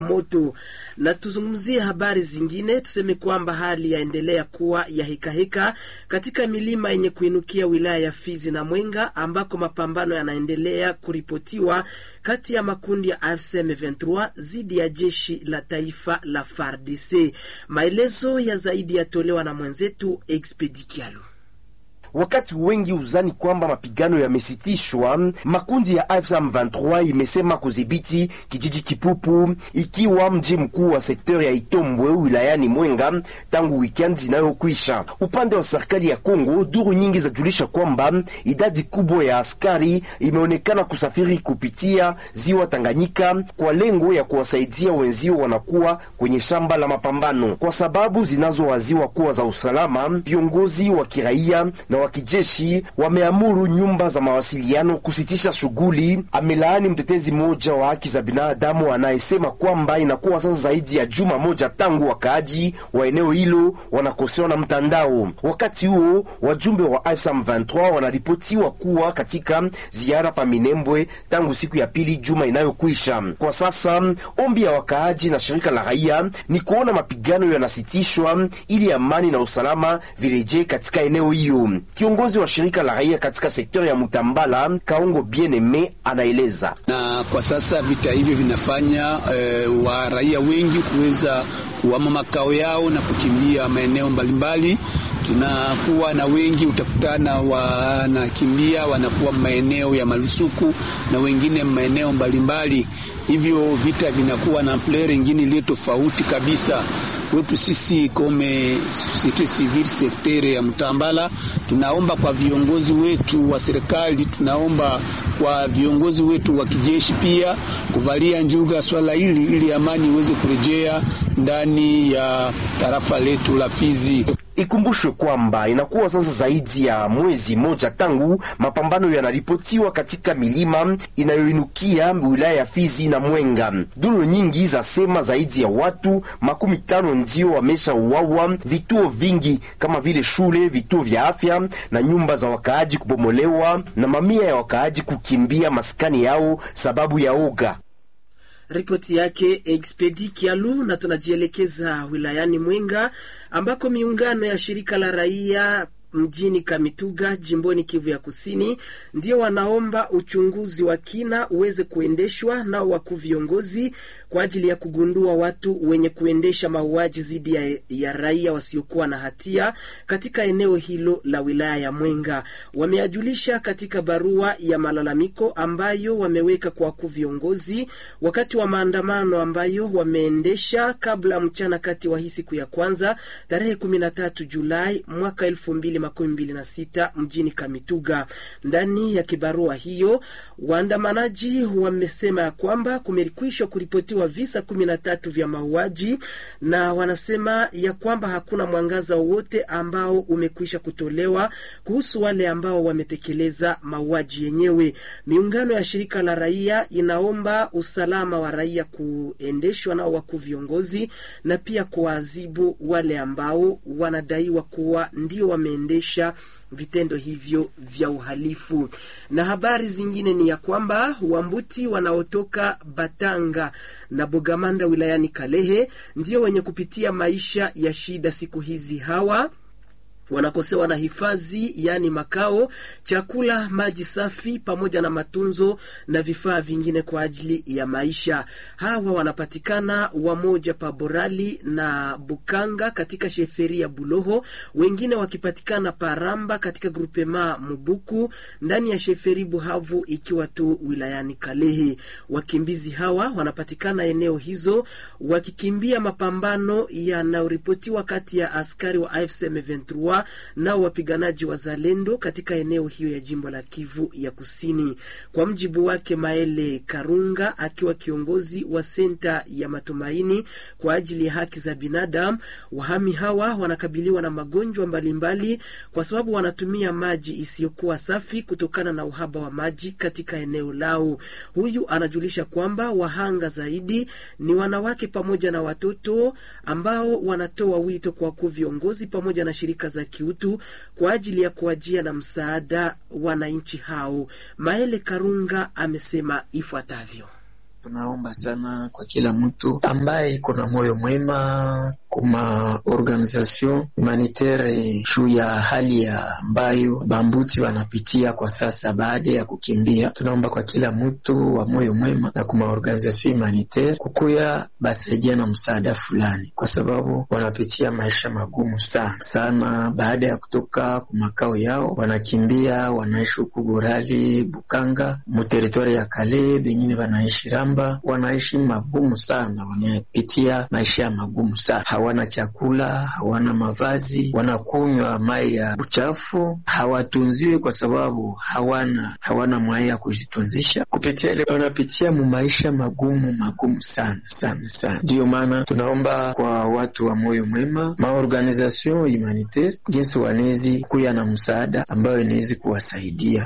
moto. Na tuzungumzie habari zingine, tuseme kwamba hali yaendelea kuwa ya hekaheka katika milima yenye kuinukia wilaya ya Fizi na Mwenga ambako mapambano yanaendelea kuripotiwa kati ya makundi ya AFC M23 dhidi ya jeshi la taifa la FARDC. Maelezo ya zaidi yatolewa na mwenzetu Expedikialu. Wakati wengi uzani kwamba mapigano yamesitishwa, makundi ya AFC M23 imesema kudhibiti kijiji Kipupu, ikiwa mji mkuu wa sekta ya Itombwe wilayani Mwenga tangu weekend inayokwisha. Upande wa serikali ya Kongo, duru nyingi zajulisha kwamba idadi kubwa ya askari imeonekana kusafiri kupitia ziwa Tanganyika kwa lengo ya kuwasaidia wenzio wanakuwa kwenye shamba la mapambano, kwa sababu zinazowaziwa kuwa za usalama. Viongozi wa kiraia na wa kijeshi wameamuru nyumba za mawasiliano kusitisha shughuli. Amelaani mtetezi mmoja wa haki za binadamu anayesema kwamba inakuwa sasa zaidi ya juma moja tangu wakaaji wa eneo hilo wanakosewa na mtandao. Wakati huo wajumbe wa AFC M23 wanaripotiwa kuwa katika ziara pa Minembwe tangu siku ya pili juma inayokwisha. Kwa sasa ombi ya wakaaji na shirika la raia ni kuona mapigano yanasitishwa ili amani na usalama virejee katika eneo hiyo. Kiongozi wa shirika la raia katika sekta ya Mutambala Kaongo Bieneme anaeleza. Na kwa sasa vita hivyo vinafanya e, wa raia wengi kuweza kuhama makao yao na kukimbia maeneo mbalimbali. Tunakuwa na wengi utakutana wanakimbia wanakuwa maeneo ya malusuku na wengine maeneo mbalimbali, hivyo vita vinakuwa na player ingine iliyo tofauti kabisa kwetu sisi kome societe civile sektere ya Mtambala, tunaomba kwa viongozi wetu wa serikali, tunaomba kwa viongozi wetu wa kijeshi pia kuvalia njuga swala hili ili amani iweze kurejea ndani ya tarafa letu la Fizi. Ikumbushwe kwamba inakuwa sasa zaidi ya mwezi moja tangu mapambano yanaripotiwa katika milima inayoinukia wilaya ya Fizi na Mwenga. Duru nyingi zasema zaidi ya watu makumi tano ndio wamesha uawa, vituo vingi kama vile shule, vituo vya afya na nyumba za wakaaji kubomolewa na mamia ya wakaaji kukimbia maskani yao sababu ya oga. Ripoti yake Expedi Kialu. Na tunajielekeza wilayani Mwenga ambako miungano ya shirika la raia mjini Kamituga jimboni Kivu ya Kusini ndio wanaomba uchunguzi wa kina uweze kuendeshwa nao wakuu viongozi kwa ajili ya kugundua watu wenye kuendesha mauaji dhidi ya, ya raia wasiokuwa na hatia katika eneo hilo la wilaya ya Mwenga. Wameajulisha katika barua ya malalamiko ambayo wameweka kwa wakuu viongozi wakati wa maandamano ambayo wameendesha kabla mchana kati wa hii siku ya kwanza tarehe 13 Julai mwaka 2026 mjini Kamituga. Ndani ya kibarua hiyo waandamanaji wamesema ya kwamba kumekwishwa kuripotiwa visa kumi na tatu vya mauaji na wanasema ya kwamba hakuna mwangaza wowote ambao umekwisha kutolewa kuhusu wale ambao wametekeleza mauaji yenyewe. Miungano ya shirika la raia inaomba usalama wa raia kuendeshwa nao wakuu viongozi na pia kuwaadhibu wale ambao wanadaiwa kuwa ndio wameendesha vitendo hivyo vya uhalifu. Na habari zingine ni ya kwamba wambuti wanaotoka Batanga na Bogamanda wilayani Kalehe ndio wenye kupitia maisha ya shida siku hizi. Hawa wanakosewa na hifadhi, yaani makao, chakula, maji safi, pamoja na matunzo na vifaa vingine kwa ajili ya maisha. Hawa wanapatikana wamoja pa Borali na Bukanga katika sheferi ya Buloho, wengine wakipatikana Paramba katika grupema Mubuku ndani ya sheferi Buhavu, ikiwa tu wilayani Kalehe. Wakimbizi hawa wanapatikana eneo hizo wakikimbia mapambano yanayoripotiwa kati ya askari wa AFC M23 nao wapiganaji wa Zalendo katika eneo hiyo ya jimbo la Kivu ya Kusini. Kwa mjibu wake Maele Karunga, akiwa kiongozi wa senta ya matumaini kwa ajili ya haki za binadamu, wahami hawa wanakabiliwa na magonjwa mbalimbali kwa sababu wanatumia maji isiyokuwa safi kutokana na uhaba wa maji katika eneo lao. Huyu anajulisha kwamba wahanga zaidi ni wanawake pamoja na watoto ambao wanatoa wito kwa wakuu viongozi pamoja na shirika za kiutu kwa ajili ya kuajia na msaada wananchi hao. Maele Karunga amesema ifuatavyo. Tunaomba sana kwa kila mtu ambaye iko na moyo mwema kuma organisation humanitaire juu ya hali ya ambayo bambuti wanapitia kwa sasa baada ya kukimbia. Tunaomba kwa kila mtu wa moyo mwema na kuma organisation humanitaire kukuya basaidia na msaada fulani, kwa sababu wanapitia maisha magumu sana sana. Baada ya kutoka kumakao yao, wanakimbia wanaishi huku Gorali, Bukanga, muteritori ya Kale, bengine wanaishi Ramba, wanaishi magumu sana, wanapitia maisha ya magumu sana hawana chakula, hawana mavazi, wanakunywa mai ya uchafu, hawatunziwi kwa sababu hawana hawana mwai ya kujitunzisha. Kupitia ile wanapitia mu maisha magumu magumu sana sana sana. Ndiyo maana tunaomba kwa watu wa moyo mwema, maorganization humanitaire, jinsi wanezi kuya na msaada ambayo inawezi kuwasaidia.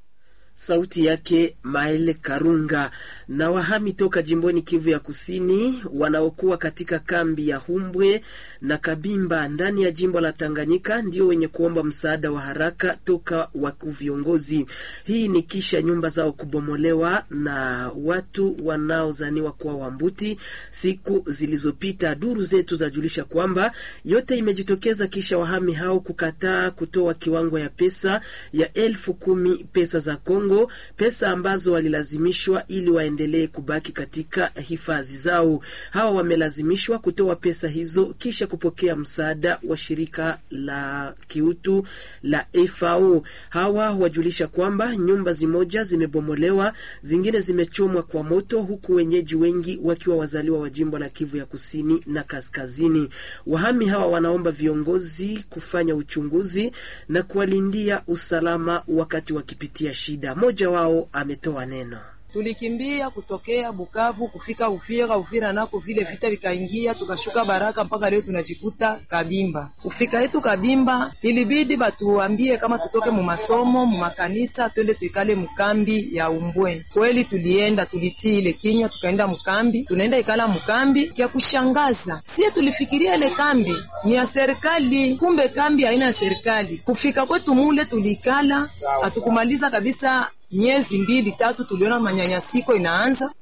Sauti yake Maele Karunga. Na wahami toka jimboni Kivu ya Kusini wanaokuwa katika kambi ya Humbwe na Kabimba ndani ya jimbo la Tanganyika ndio wenye kuomba msaada wa haraka toka wakuu viongozi. Hii ni kisha nyumba zao kubomolewa na watu wanaozaniwa kuwa Wambuti siku zilizopita. Duru zetu zajulisha kwamba yote imejitokeza kisha wahami hao kukataa kutoa kiwango ya pesa ya elfu kumi pesa za Kongo, pesa ambazo walilazimishwa ili waendelee kubaki katika hifadhi zao. Hawa wamelazimishwa kutoa pesa hizo kisha kupokea msaada wa shirika la kiutu la FAO. Hawa wajulisha kwamba nyumba zimoja zimebomolewa, zingine zimechomwa kwa moto, huku wenyeji wengi wakiwa wazaliwa wa jimbo la Kivu ya kusini na kaskazini. Wahami hawa wanaomba viongozi kufanya uchunguzi na kuwalindia usalama wakati wakipitia shida. Mmoja wao ametoa neno. Tulikimbia kutokea Bukavu kufika Uvira. Uvira nako vile vita vikaingia, tukashuka Baraka mpaka leo tunajikuta Kabimba. Kufika yetu Kabimba, ilibidi batuambie kama tutoke mu masomo mu makanisa, twende tuikale mkambi ya Umbwe. Kweli tulienda, tulitii ile kinywa, tukaenda mkambi. Tunaenda ikala mkambi, kya kushangaza sie tulifikiria ile kambi ni ya serikali, kumbe kambi haina ya serikali. Kufika kwetu mule tulikala, hatukumaliza kabisa miezi mbili tatu, tuliona manyanyasiko inaanza.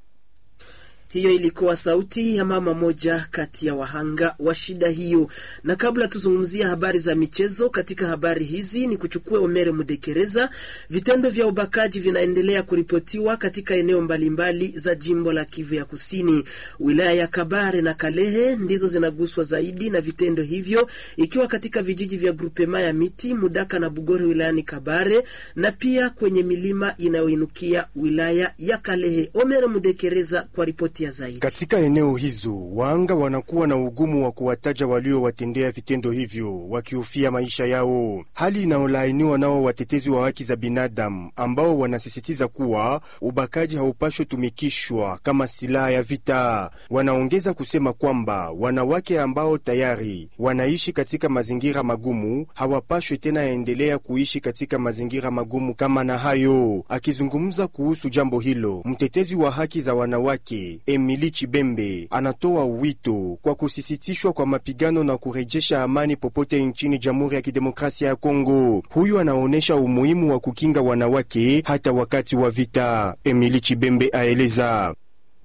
Hiyo ilikuwa sauti ya mama moja kati ya wahanga wa shida hiyo. Na kabla tuzungumzia habari za michezo, katika habari hizi ni kuchukua Omere Mudekereza. Vitendo vya ubakaji vinaendelea kuripotiwa katika eneo mbalimbali za jimbo la Kivu ya Kusini. Wilaya ya Kabare na Kalehe ndizo zinaguswa zaidi na vitendo hivyo, ikiwa katika vijiji vya grupema ya Miti, Mudaka na Bugore wilayani Kabare, na pia kwenye milima inayoinukia wilaya ya Kalehe. Omere Mudekereza kwa ripoti zaidi. Katika eneo hizo waanga wanakuwa na ugumu wa kuwataja waliowatendea vitendo hivyo, wakihofia maisha yao, hali inayolaaniwa nao watetezi wa haki za binadamu ambao wanasisitiza kuwa ubakaji haupashwi tumikishwa kama silaha ya vita. Wanaongeza kusema kwamba wanawake ambao tayari wanaishi katika mazingira magumu hawapashwi tena yaendelea kuishi katika mazingira magumu kama na hayo. Akizungumza kuhusu jambo hilo, mtetezi wa haki za wanawake Emili Chibembe anatoa wito kwa kusisitishwa kwa mapigano na kurejesha amani popote nchini Jamhuri ya Kidemokrasia ya Kongo. Huyu anaonyesha umuhimu wa kukinga wanawake hata wakati wa vita. Emili Chibembe aeleza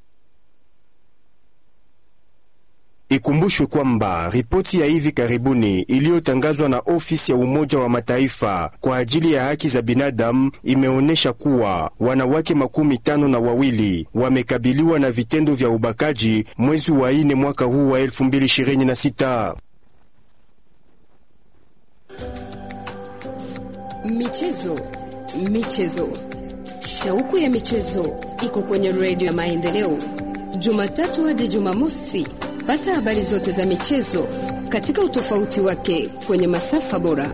Ikumbushwe kwamba ripoti ya hivi karibuni iliyotangazwa na ofisi ya Umoja wa Mataifa kwa ajili ya haki za binadamu imeonyesha kuwa wanawake makumi tano na wawili wamekabiliwa na vitendo vya ubakaji mwezi wa ine mwaka huu wa 2026. Michezo, michezo, shauku ya michezo iko kwenye redio ya Maendeleo, Jumatatu hadi Jumamosi. Pata habari zote za michezo katika utofauti wake kwenye masafa bora.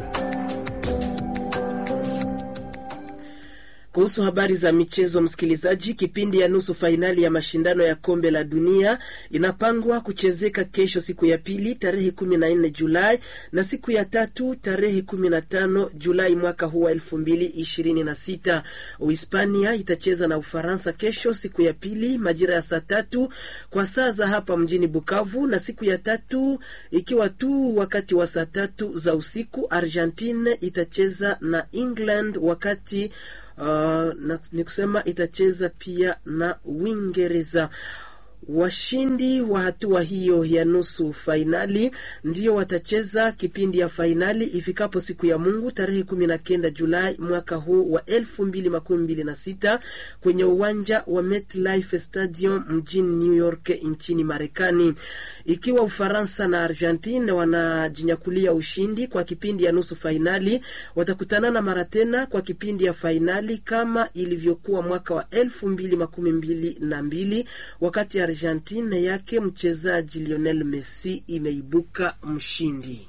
Kuhusu habari za michezo, msikilizaji, kipindi ya nusu fainali ya mashindano ya kombe la dunia inapangwa kuchezeka kesho, siku ya pili tarehe 14 Julai na siku ya tatu tarehe 15 Julai mwaka huu wa 2026. Uhispania itacheza na Ufaransa kesho, siku ya pili majira ya saa tatu kwa saa za hapa mjini Bukavu, na siku ya tatu ikiwa tu wakati wa saa tatu za usiku Argentine itacheza na England wakati uh, na, ni kusema itacheza pia na Uingereza. Washindi wa hatua hiyo ya nusu fainali ndio watacheza kipindi ya fainali ifikapo siku ya Mungu tarehe kumi na kenda Julai mwaka huu wa elfu mbili makumi mbili na sita kwenye uwanja wa MetLife Stadium mjini New York nchini Marekani. Ikiwa Ufaransa na Argentine wanajinyakulia ushindi kwa kipindi ya nusu fainali, watakutanana mara tena kwa kipindi ya fainali kama ilivyokuwa mwaka wa elfu mbili makumi mbili na mbili wakati Argentina yake mchezaji Lionel Messi imeibuka mshindi.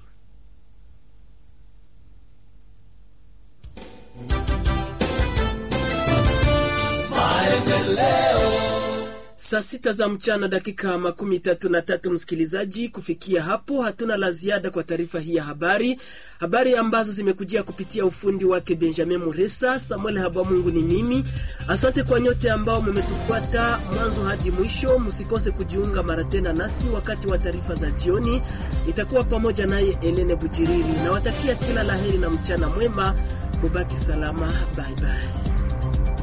Saa sita za mchana dakika makumi tatu na tatu. Msikilizaji, kufikia hapo hatuna la ziada kwa taarifa hii ya habari, habari ambazo zimekujia kupitia ufundi wake Benjamin Muresa. Samuel Habamungu ni mimi. Asante kwa nyote ambao mmetufuata mwanzo hadi mwisho. Msikose kujiunga mara tena nasi wakati wa taarifa za jioni, itakuwa pamoja naye Elene Bujiriri. Nawatakia kila laheri na mchana mwema, mubaki salama. Bye bye.